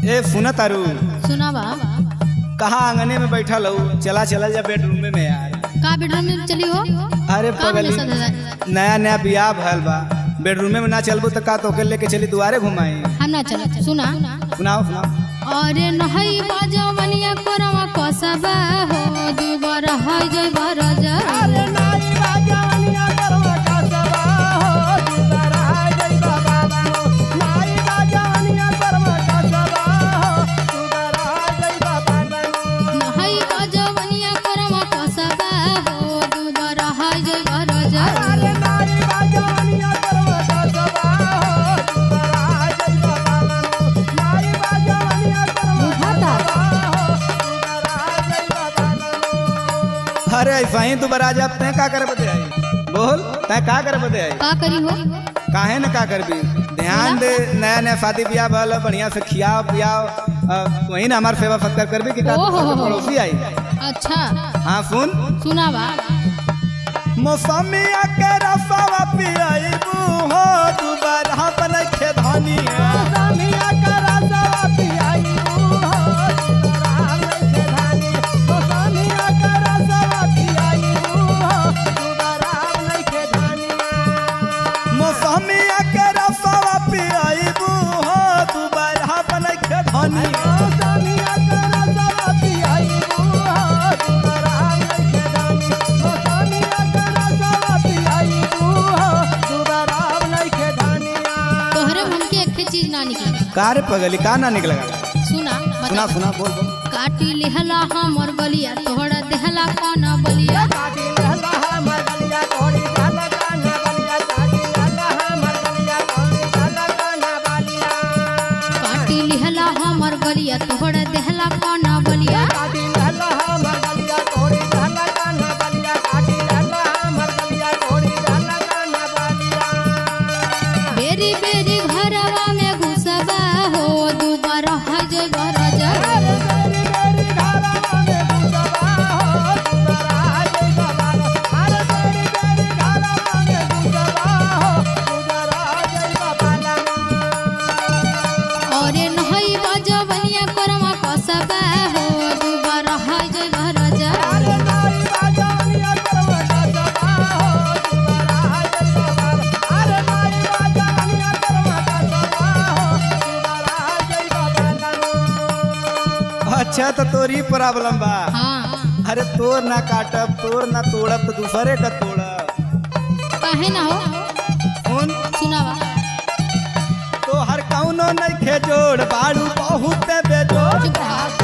ए सुना तारू सुनावा कहाँ आंगने में बैठल हूँ चला चला जा बेडरूम में यार का बेडरूम में चली हो अरे काम पगली में सदा नया नया बियाह भयल बा बेडरूम में ना चलबू तो का तोके लेके चली दुआरे घुमाई हम ना चल सुना सुनाओ सुनाओ अरे नहीं बाजो मनिया करवा कसबा हो दुबर है जय बरजा नहीं बाजो मनिया करवा कसबा हो दुबर है जय बरजा अरे ऐसा ही तू बरा जा तै का करे बदे आई बोल तै का करे बदे आई का करी हो काहे न का करबी ध्यान दे नया नया शादी ब्याह भल बढ़िया से खियाओ पियाओ अ, वही ना हमार सेवा सत्कार करबी कि का तू ओहो। घर में पड़ोसी आई अच्छा हाँ सुन सुनावा मौसमिया के रसवा पियाइबू हो तू बरहा बन के धनिया मौसमिया के रसवा पियाइबू हो तू बरहा बन के धनिया तोहरे मन के एक चीज ना निकले का रे पगली का ना निकल सुना सुना बता सुना बोल बोल काटी लिहला हमर गलिया तोहरा देहला कौन बलिया काटी लिहला हमर गलिया तोहरा देहला कौन बलिया बेरी बेरी घरवा में घुसबा हो दुबारा है जय बरजा अरे नहीं बजवनिया करवा कसबा हो दुबारा है जय बरजा अच्छा तो तोरी प्रॉब्लम बा हाँ अरे तोर ना काटब तोर ना तोड़ब तो दूसरे का तोड़ब काहे ना हो सुन सुनावा तो हर कौनो नहीं खेजोड़ बाड़ू बहुत बेजोड़ चुप रहा